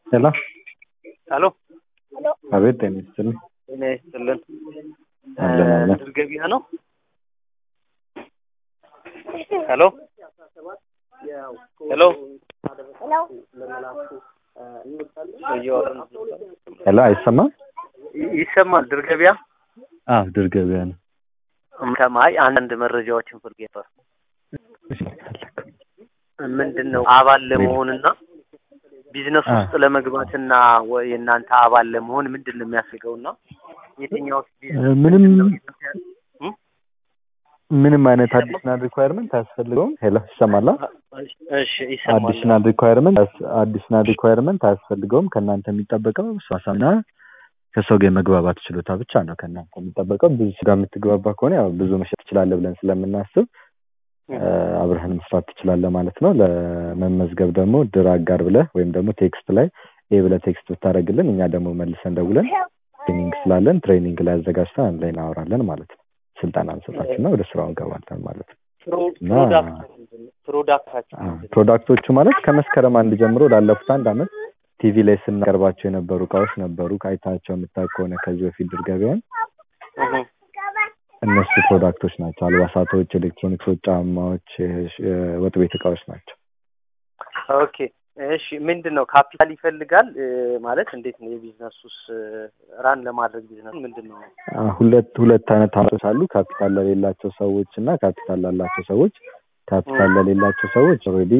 ሄሎ ሄሎ አቤት ጤና ይስጥልኝ ጤና ይስጥልን። አለን አለን ምድር ገበያ ነው። ሄሎ ሄሎ እያወራን ሄሎ አይሰማም ይ- ይሰማል። ድር ገበያ አዎ ድር ገበያ ነው ከማይ አንዳንድ መረጃዎችን ፈልጌ ነበር። ምንድን ነው አባል ለመሆንና ቢዝነስ አ። ውስጥ ለመግባትና ወይ የእናንተ አባል ለመሆን ምንድን ነው የሚያስፈልገውና የትኛው ቢዝነስ ምንም እም? ምንም አይነት አዲሽናል ሪኳየርመንት አያስፈልገውም ሄሎ ይሰማላ እሺ ይሰማል። አዲሽናል ሪኳየርመንት አዲሽናል ሪኳየርመንት አያስፈልገውም ከእናንተ የሚጠበቀው ሷሳና ከሰው ጋር የመግባባት ችሎታ ብቻ ነው ከእናንተ የሚጠበቀው ብዙ ጋር የምትግባባ ከሆነ ያው ብዙ መሸጥ ትችላለህ ብለን ስለምናስብ እ፣ አብረህን መስራት ትችላለህ ማለት ነው ለመመዝገብ ደግሞ ድር አጋር ብለህ ወይም ደግሞ ቴክስት ላይ ይህ ብለህ ቴክስት ብታደርግልን እኛ ደግሞ መልሰን ደውለን ትሬኒንግ ስላለን ትሬኒንግ ላይ አዘጋጅተን አንድ ላይ እናወራለን ማለት ነው ስልጠና እንሰጣችሁና ወደ ስራው እንገባለን ማለት ነው ፕሮ- እና ፕሮዳክት ምንድን ነው? ፕሮዳክታችሁ አ፣ ምንድን ነው? ፕሮዳክቶቹ ማለት ከመስከረም አንድ ጀምሮ ላለፉት አንድ አመት ቲቪ ላይ ስናቀርባቸው የነበሩ እቃዎች ነበሩ ከአይታቸው የምታውቅ ከሆነ ከዚህ በፊት ድር ገበያን እህ። እነሱ ፕሮዳክቶች ናቸው አልባሳቶች ኤሌክትሮኒክሶች ጫማዎች የሽ- የወጥ ቤት እቃዎች ናቸው ኦኬ እሺ ምንድን ነው ካፒታል ይፈልጋል እ፣ ማለት እንዴት ነው የቢዝነሱስ ራን ለማድረግ ቢዝነስ ምንድን ነው አ፣ ሁለት ሁለት አይነት አማራጮች አሉ ካፒታል ለሌላቸው ሰዎች እና ካፒታል ላላቸው ሰዎች ካፒታል ለሌላቸው ሰዎች ኦልሬዲ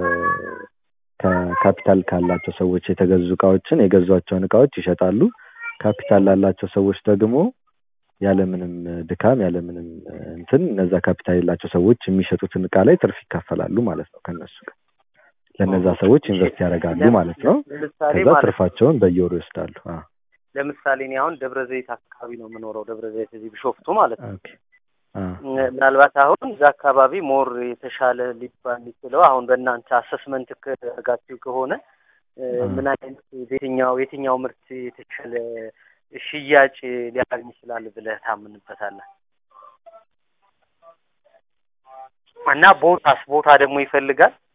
ከካፒታል ካላቸው ሰዎች የተገዙ እቃዎችን የገዟቸውን እቃዎች ይሸጣሉ ካፒታል ላላቸው ሰዎች ደግሞ ያለምንም ድካም ያለምንም እ፣ እንትን እነዛ ካፒታል የሌላቸው ሰዎች የሚሸጡትን እቃ ላይ ትርፍ ይካፈላሉ ማለት ነው ከነሱ ጋር ለእነዛ ሰዎች ኢንቨስት ያደርጋሉ ማለት ነው ለምሳሌ ከዛ ማለት ትርፋቸውን በየወሩ ይወስዳሉ አ፣ ለምሳሌ እኔ አሁን ደብረ ዘይት አካባቢ ነው የምኖረው ደብረ ዘይት እዚህ ቢሾፍቱ ማለት ነው ኦኬ አ፣ ምናልባት አሁን እዛ አካባቢ ሞር የተሻለ ሊባል የሚችለው አሁን በእናንተ አሰስመንት ከጋችሁ ከሆነ እ፣ አ። ምን አይነት የትኛው የትኛው ምርት የተሻለ ሽያጭ ሊያገኝ ይችላል ብለህ ታምንበታለህ? እና ቦታስ ቦታ ደግሞ ይፈልጋል